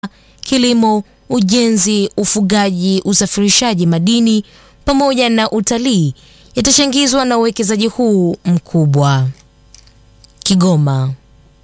kilimo, ujenzi, ufugaji, usafirishaji madini pamoja na utalii yatachangizwa na uwekezaji huu mkubwa. Kigoma.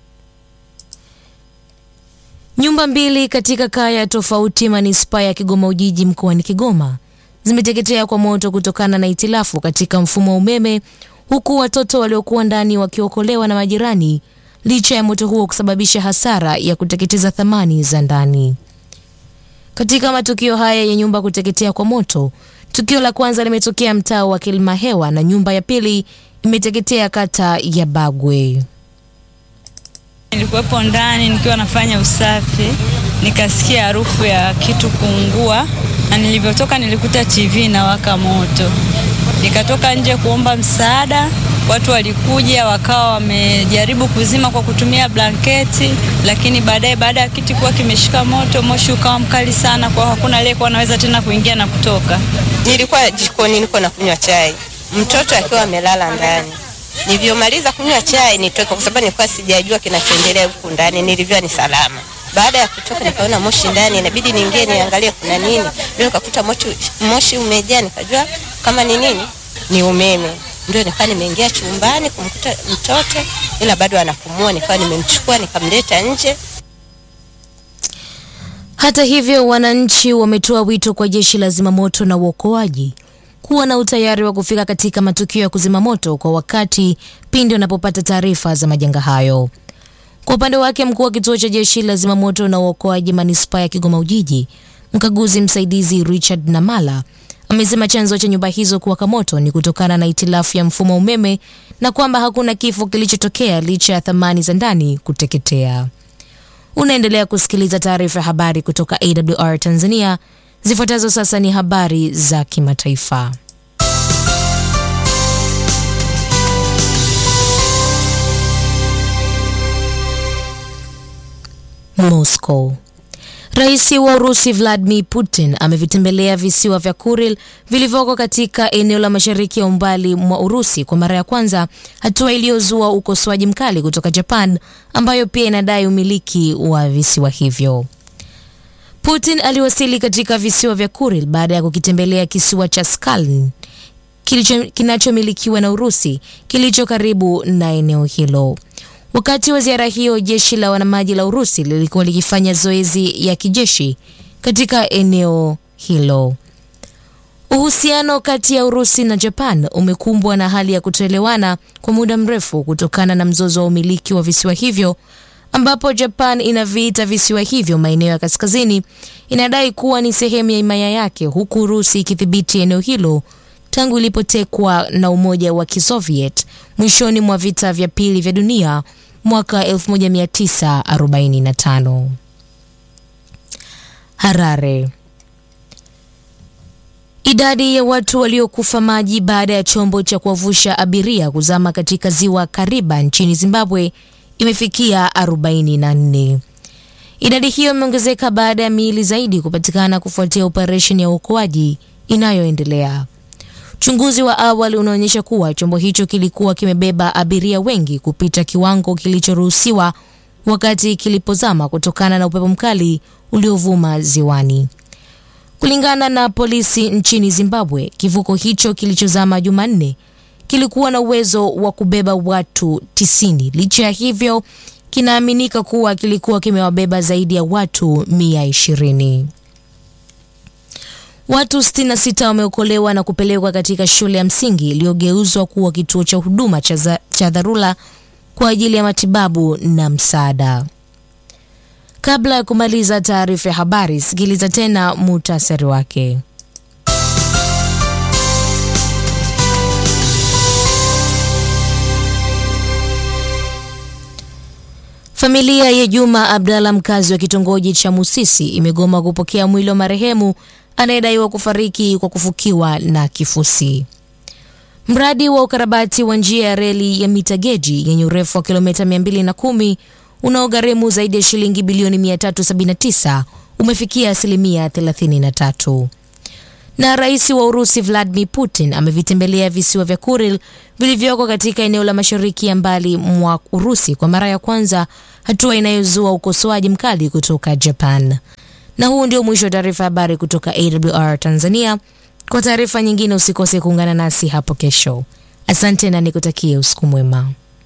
Nyumba mbili katika kaya tofauti manispaa ya Kigoma Ujiji mkoani Kigoma zimeteketea kwa moto kutokana na itilafu katika mfumo wa umeme huku watoto waliokuwa ndani wakiokolewa na majirani licha ya moto huo kusababisha hasara ya kuteketeza thamani za ndani. Katika matukio haya ya nyumba kuteketea kwa moto, tukio la kwanza limetokea mtaa wa Kilimahewa na nyumba ya pili imeteketea kata ya Bagwe. Nilikuwepo ndani nikiwa nafanya usafi, nikasikia harufu ya kitu kuungua, na nilivyotoka nilikuta TV inawaka moto. Nikatoka nje kuomba msaada, watu walikuja wakawa wamejaribu kuzima kwa kutumia blanketi, lakini baadaye, baada ya kiti kuwa kimeshika moto, moshi ukawa mkali sana, kwa hakuna aliyekuwa anaweza tena kuingia na kutoka. Nilikuwa jikoni niko na kunywa chai, mtoto akiwa amelala ndani. Nilivyomaliza kunywa chai nitoka, kwa sababu nilikuwa sijajua kinachoendelea huku ndani. Nilivyoa ni salama. Baada ya kutoka, nikaona moshi ndani, inabidi niingie niangalie kuna nini. Ndio nikakuta moshi, moshi umejaa, nikajua kama ni nini, ni umeme. Ndio nikawa nimeingia chumbani kumkuta mtoto, ila bado anapumua. Nikawa nimemchukua nikamleta nje. Hata hivyo, wananchi wametoa wito kwa jeshi la zimamoto na uokoaji kuwa na utayari wa kufika katika matukio ya kuzima moto kwa wakati pindi wanapopata taarifa za majanga hayo. Kwa upande wake, mkuu wa kituo cha jeshi la zimamoto na uokoaji manispaa ya Kigoma Ujiji, mkaguzi msaidizi Richard Namala amesema chanzo cha nyumba hizo kuwaka moto ni kutokana na itilafu ya mfumo wa umeme na kwamba hakuna kifo kilichotokea licha ya thamani za ndani kuteketea. Unaendelea kusikiliza taarifa ya habari kutoka AWR Tanzania. Zifuatazo sasa ni habari za kimataifa. Moscow. Rais wa Urusi Vladimir Putin amevitembelea visiwa vya Kuril vilivyoko katika eneo la mashariki ya umbali mwa Urusi kwa mara ya kwanza, hatua iliyozua ukosoaji mkali kutoka Japan ambayo pia inadai umiliki wa visiwa hivyo. Putin aliwasili katika visiwa vya Kuril baada ya kukitembelea kisiwa cha Skalin kinachomilikiwa na Urusi kilicho karibu na eneo hilo. Wakati wa ziara hiyo, jeshi la wanamaji la Urusi lilikuwa likifanya zoezi ya kijeshi katika eneo hilo. Uhusiano kati ya Urusi na Japan umekumbwa na hali ya kutoelewana kwa muda mrefu kutokana na mzozo wa umiliki wa visiwa hivyo ambapo Japan inaviita visiwa hivyo maeneo ya kaskazini, inadai kuwa ni sehemu ya himaya yake, huku Urusi ikidhibiti eneo hilo tangu ilipotekwa na Umoja wa Kisoviet mwishoni mwa vita vya pili vya dunia mwaka 1945. Harare. Idadi ya watu waliokufa maji baada ya chombo cha kuwavusha abiria kuzama katika ziwa Kariba nchini Zimbabwe imefikia 44. Idadi hiyo imeongezeka baada ya miili zaidi kupatikana kufuatia operesheni ya uokoaji inayoendelea. Uchunguzi wa awali unaonyesha kuwa chombo hicho kilikuwa kimebeba abiria wengi kupita kiwango kilichoruhusiwa wakati kilipozama kutokana na upepo mkali uliovuma ziwani. Kulingana na polisi nchini Zimbabwe, kivuko hicho kilichozama Jumanne kilikuwa na uwezo wa kubeba watu tisini. Licha ya hivyo, kinaaminika kuwa kilikuwa kimewabeba zaidi ya watu mia ishirini. Watu 66 wameokolewa na kupelekwa katika shule ya msingi iliyogeuzwa kuwa kituo cha huduma cha dharura kwa ajili ya matibabu na msaada. Kabla ya kumaliza taarifa ya habari, sikiliza tena muhtasari wake. Familia ya Juma Abdalla, mkazi wa kitongoji cha Musisi, imegoma kupokea mwili wa marehemu anayedaiwa kufariki kwa kufukiwa na kifusi. Mradi wa ukarabati wa njia ya reli ya mita geji yenye urefu wa kilomita 210 unaogharimu zaidi ya shilingi bilioni 379 umefikia asilimia 33. Na rais wa Urusi Vladimir Putin amevitembelea visiwa vya Kuril vilivyoko katika eneo la mashariki ya mbali mwa Urusi kwa mara ya kwanza hatua inayozua ukosoaji mkali kutoka Japan. Na huu ndio mwisho wa taarifa ya habari kutoka AWR Tanzania. Kwa taarifa nyingine usikose kuungana nasi hapo kesho. Asante na nikutakie usiku mwema.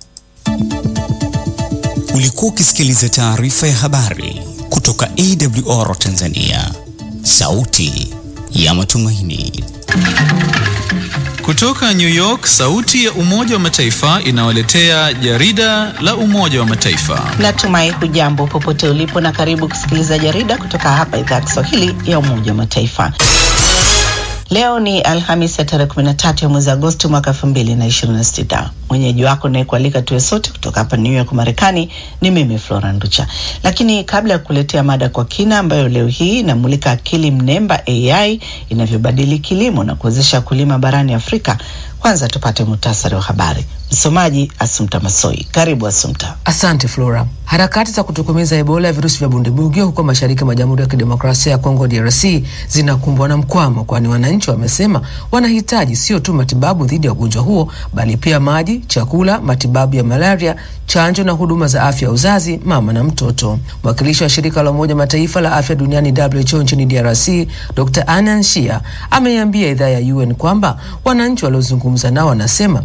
Ulikuwa ukisikiliza taarifa ya habari kutoka AWR Tanzania, sauti ya matumaini. Kutoka New York, sauti ya Umoja wa Mataifa inawaletea jarida la Umoja wa Mataifa. Natumai hujambo popote ulipo na karibu kusikiliza jarida kutoka hapa idhaa ya Kiswahili ya Umoja wa Mataifa. Leo ni Alhamisi ya tarehe 13 ya mwezi Agosti mwaka 2026. Mwenyeji wako nayekualika tuwe sote kutoka hapa New York Marekani ni mimi Flora Nducha. Lakini kabla ya kuletea mada kwa kina ambayo leo hii inamulika akili mnemba AI inavyobadili kilimo na kuwezesha kulima barani Afrika, kwanza tupate muhtasari wa habari. Msomaji Asumta Masoi. Karibu Asumta. Asante Flora. Harakati za kutokomeza Ebola ya virusi vya bundibugyo huko mashariki mwa Jamhuri ya Kidemokrasia ya Kongo DRC zinakumbwa na mkwamo, kwani wananchi wamesema wanahitaji sio tu matibabu dhidi ya ugonjwa huo, bali pia maji, chakula, matibabu ya malaria, chanjo na huduma za afya ya uzazi, mama na mtoto. Mwakilishi wa shirika la Umoja Mataifa la afya duniani WHO nchini DRC Dr. Anan Shia ameiambia idhaa ya UN kwamba wananchi waliozungumza nao wanasema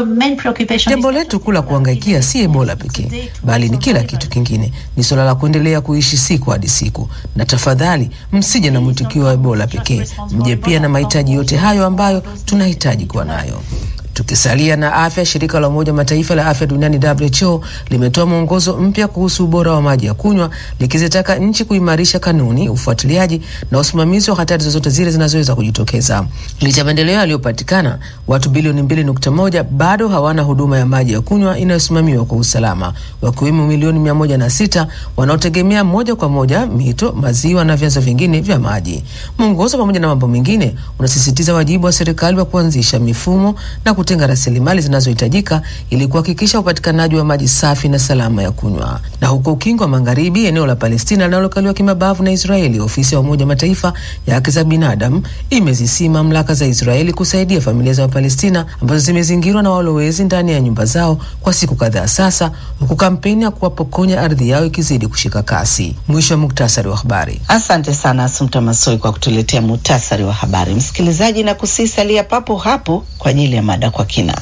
Jambo letu kuu la kuangaikia si Ebola pekee, bali ni kila kitu kingine. Ni suala la kuendelea kuishi siku hadi siku, na tafadhali msije na mwitikio wa Ebola pekee, mje pia na mahitaji yote hayo ambayo tunahitaji kuwa nayo. Tukisalia na afya, shirika la Umoja Mataifa la afya duniani WHO limetoa mwongozo mpya kuhusu ubora wa maji ya kunywa, likizitaka nchi kuimarisha kanuni, ufuatiliaji na usimamizi wa hatari zozote zile zinazoweza kujitokeza. Licha ya maendeleo yaliyopatikana, watu bilioni mbili nukta moja bado hawana huduma ya maji ya kunywa inayosimamiwa kwa usalama, wakiwemo milioni mia moja na sita wanaotegemea moja kwa moja mito, maziwa na vyanzo vingine vya maji. Mwongozo pamoja na mambo mengine unasisitiza wajibu wa serikali wa kuanzisha mifumo na kutenga rasilimali zinazohitajika ili kuhakikisha upatikanaji wa maji safi na salama ya kunywa. Na huko ukingo wa magharibi, eneo la Palestina linalokaliwa kimabavu na Israeli, ofisi ya Umoja Mataifa ya haki za binadamu imezisii mamlaka za Israeli kusaidia familia za Wapalestina ambazo zimezingirwa na walowezi ndani ya nyumba zao kwa siku kadhaa sasa, huku kampeni ya kuwapokonya ardhi yao ikizidi kushika kasi. Mwisho wa muktasari wa habari. Asante sana Asumta Masoi kwa kutuletea muhtasari wa habari. Msikilizaji, na kusisalia papo hapo kwa ajili ya mada kwa kina.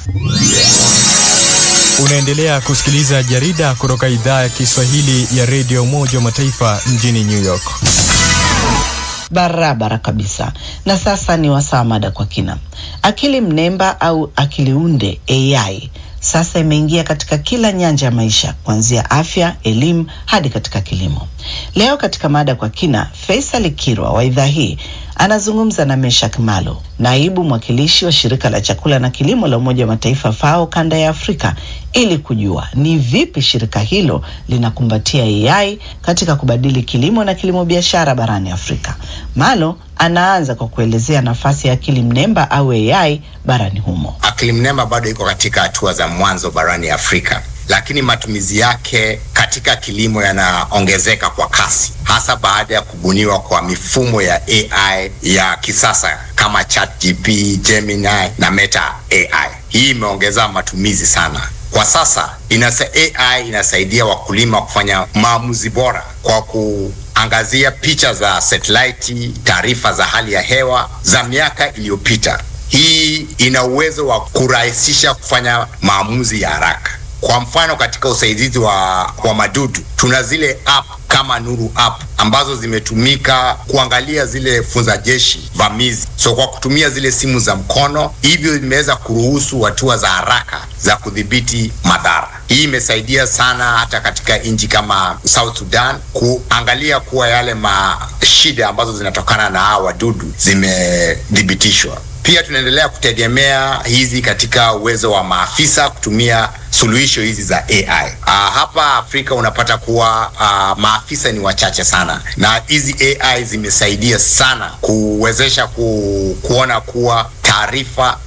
Unaendelea kusikiliza jarida kutoka idhaa ya Kiswahili ya redio Umoja wa Mataifa mjini New York. Barabara kabisa. Na sasa ni wasaa mada kwa kina. Akili mnemba au akili unde AI sasa imeingia katika kila nyanja ya maisha kuanzia afya, elimu hadi katika kilimo. Leo katika mada kwa kina, Faisal Kirwa wa idhaa hii anazungumza na Meshak Malo, naibu mwakilishi wa shirika la chakula na kilimo la Umoja wa Mataifa FAO kanda ya Afrika, ili kujua ni vipi shirika hilo linakumbatia AI katika kubadili kilimo na kilimo biashara barani Afrika. Malo anaanza kwa kuelezea nafasi ya akili mnemba au AI barani humo. Akili mnemba bado iko katika hatua za mwanzo barani Afrika, lakini matumizi yake katika kilimo yanaongezeka kwa kasi, hasa baada ya kubuniwa kwa mifumo ya AI ya kisasa kama ChatGPT, Gemini na Meta AI. Hii imeongeza matumizi sana. Kwa sasa inasa, AI inasaidia wakulima kufanya maamuzi bora kwa kuangazia picha za satellite, taarifa za hali ya hewa za miaka iliyopita. Hii ina uwezo wa kurahisisha kufanya maamuzi ya haraka. Kwa mfano, katika usaidizi wa, wa madudu tuna zile app kama Nuru app ambazo zimetumika kuangalia zile funza jeshi vamizi. So kwa kutumia zile simu za mkono, hivyo imeweza kuruhusu hatua za haraka za kudhibiti madhara. Hii imesaidia sana hata katika nchi kama South Sudan kuangalia kuwa yale mashida ambazo zinatokana na hawa wadudu zimethibitishwa. Pia tunaendelea kutegemea hizi katika uwezo wa maafisa kutumia suluhisho hizi za AI. Uh, hapa Afrika unapata kuwa uh, maafisa ni wachache sana, na hizi AI zimesaidia sana kuwezesha ku, kuona kuwa taarifa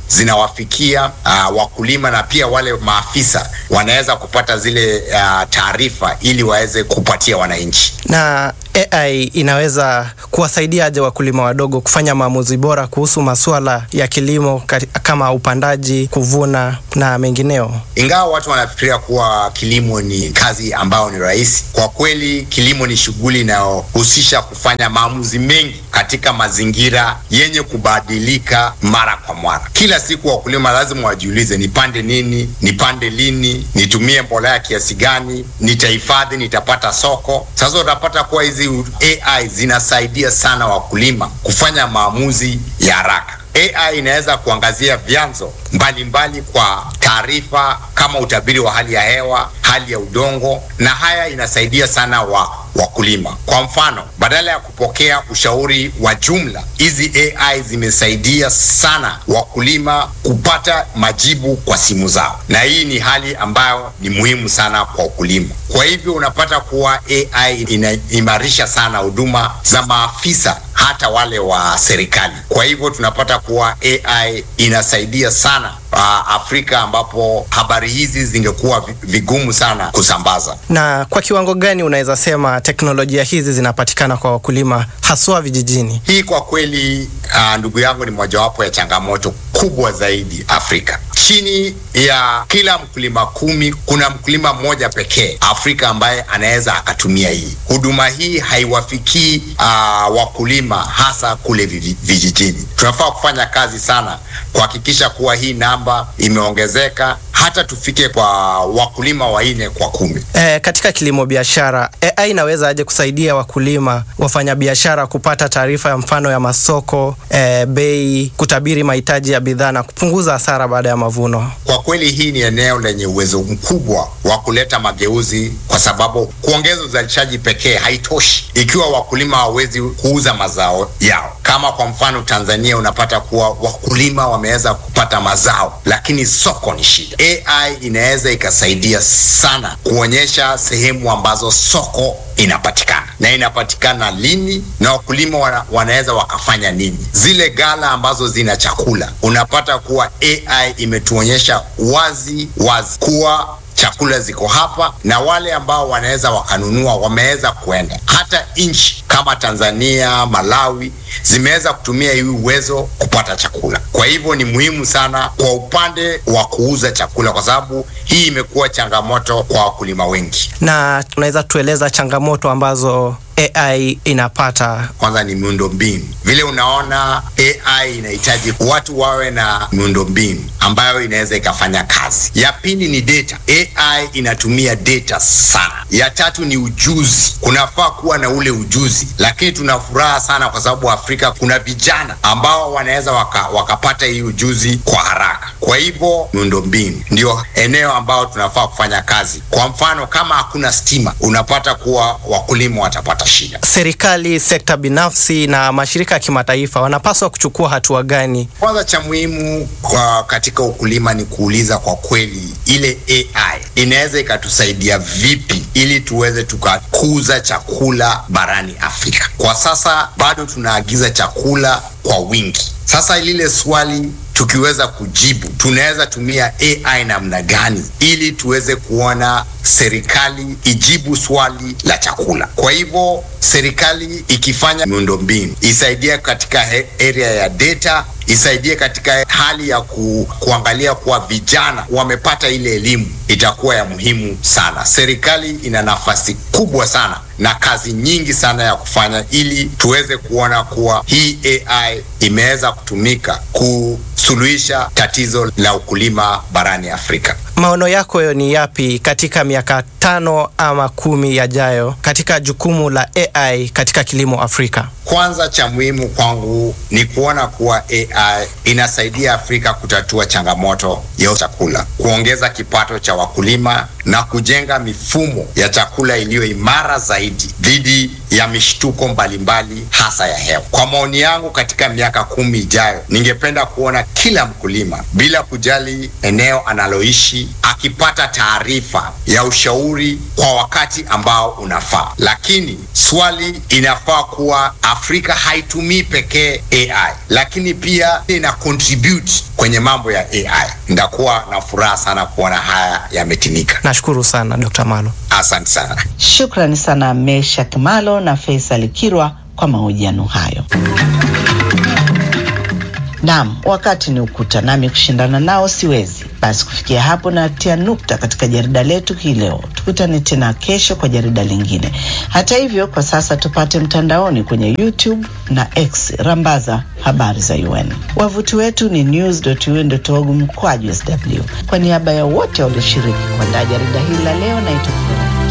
zinawafikia uh, wakulima na pia wale maafisa wanaweza kupata zile uh, taarifa ili waweze kupatia wananchi. Na AI inaweza kuwasaidia aje wakulima wadogo kufanya maamuzi bora kuhusu masuala ya kilimo kama upandaji, kuvuna na mengineo? Ingawa watu wanafikiria kuwa kilimo ni kazi ambayo ni rahisi, kwa kweli kilimo ni shughuli inayohusisha kufanya maamuzi mengi katika mazingira yenye kubadilika mara kwa mara. Kila siku wakulima lazima wajiulize, nipande nini, nipande lini, nitumie mbolea kiasi gani, nitahifadhi, nitapata soko. Sasa utapata kuwa hizi AI zinasaidia sana wakulima kufanya maamuzi ya haraka. AI inaweza kuangazia vyanzo mbalimbali kwa taarifa kama utabiri wa hali ya hewa, hali ya udongo, na haya inasaidia sana wa wakulima. Kwa mfano, badala ya kupokea ushauri wa jumla, hizi AI zimesaidia sana wakulima kupata majibu kwa simu zao, na hii ni hali ambayo ni muhimu sana kwa ukulima. Kwa hivyo unapata kuwa AI inaimarisha sana huduma za maafisa hata wale wa serikali. Kwa hivyo tunapata kuwa AI inasaidia sana uh, Afrika ambapo habari hizi zingekuwa vigumu sana kusambaza. Na kwa kiwango gani unaweza sema teknolojia hizi zinapatikana kwa wakulima haswa vijijini? Hii kwa kweli, uh, ndugu yangu, ni mojawapo ya changamoto kubwa zaidi Afrika. Chini ya kila mkulima kumi kuna mkulima mmoja pekee Afrika ambaye anaweza akatumia hii huduma. Hii haiwafikii uh, wakulima hasa kule vijijini. Tunafaa kufanya kazi sana kuhakikisha kuwa hii namba imeongezeka hata tufike kwa wakulima wanne kwa kumi. E, katika kilimo biashara AI inaweza aje kusaidia wakulima wafanyabiashara kupata taarifa ya mfano ya masoko, e, bei, kutabiri mahitaji ya bidhaa na kupunguza hasara baada ya mavuno? Kwa kweli hii ni eneo lenye uwezo mkubwa wa kuleta mageuzi, kwa sababu kuongeza uzalishaji pekee haitoshi ikiwa wakulima hawawezi kuuza mazao yao. Kama kwa mfano Tanzania, unapata kuwa wakulima wameweza kupata mazao, lakini soko ni shida. AI inaweza ikasaidia sana kuonyesha sehemu ambazo soko inapatikana na inapatikana lini na wakulima wana, wanaweza wakafanya nini. Zile gala ambazo zina chakula, unapata kuwa AI imetuonyesha wazi wazi kuwa chakula ziko hapa na wale ambao wanaweza wakanunua wameweza kuenda. Hata nchi kama Tanzania, Malawi zimeweza kutumia hii uwezo kupata chakula. Kwa hivyo ni muhimu sana kwa upande wa kuuza chakula, kwa sababu hii imekuwa changamoto kwa wakulima wengi. Na tunaweza tueleza changamoto ambazo AI inapata. Kwanza ni miundombinu. Vile unaona AI inahitaji watu wawe na miundombinu ambayo inaweza ikafanya kazi. Ya pili ni data. AI inatumia data sana. Ya tatu ni ujuzi. Kunafaa kuwa na ule ujuzi, lakini tuna furaha sana kwa sababu Afrika kuna vijana ambao wanaweza waka, wakapata hii ujuzi kwa haraka. Kwa hivyo miundombinu ndio eneo ambao tunafaa kufanya kazi. Kwa mfano, kama hakuna stima, unapata kuwa wakulima watapata shida. Serikali, sekta binafsi na mashirika ya kimataifa wanapaswa kuchukua hatua gani? Kwanza cha muhimu kwa katika ukulima ni kuuliza kwa kweli, ile AI inaweza ikatusaidia vipi ili tuweze tukakuza chakula barani Afrika. Kwa sasa bado tunaagiza chakula kwa wingi. Sasa lile swali tukiweza kujibu, tunaweza tumia AI namna gani ili tuweze kuona serikali ijibu swali la chakula. Kwa hivyo serikali ikifanya miundombinu isaidie katika area ya data, isaidie katika hali ya ku, kuangalia kuwa vijana wamepata ile elimu, itakuwa ya muhimu sana. Serikali ina nafasi kubwa sana na kazi nyingi sana ya kufanya ili tuweze kuona kuwa hii AI imeweza kutumika kusuluhisha tatizo la ukulima barani Afrika. Maono yako ni yapi katika miaka tano ama kumi yajayo katika jukumu la AI katika kilimo Afrika? Kwanza cha muhimu kwangu ni kuona kuwa AI inasaidia Afrika kutatua changamoto ya chakula, kuongeza kipato cha wakulima na kujenga mifumo ya chakula iliyo imara zaidi dhidi ya mishtuko mbalimbali hasa ya hewa. Kwa maoni yangu, katika miaka kumi ijayo, ningependa kuona kila mkulima bila kujali eneo analoishi akipata taarifa ya ushauri ushauri kwa wakati ambao unafaa, lakini swali inafaa kuwa Afrika haitumii pekee AI, lakini pia ina contribute kwenye mambo ya AI. Ndakuwa na furaha sana kuona haya yametimika. Nashukuru sana Dr. Malo. Asante sana. Shukrani sana Meshak Malo na Faisal Kirwa kwa mahojiano hayo. Naam, wakati ni ukuta, nami kushindana nao siwezi. Basi kufikia hapo natia nukta katika jarida letu hii leo. Tukutane tena kesho kwa jarida lingine. Hata hivyo, kwa sasa tupate mtandaoni kwenye YouTube na X, rambaza habari za UN. Wavuti wetu ni news.un.org mkwaju sw. Kwa niaba ya wote walioshiriki kuandaa jarida hili la leo, naitwa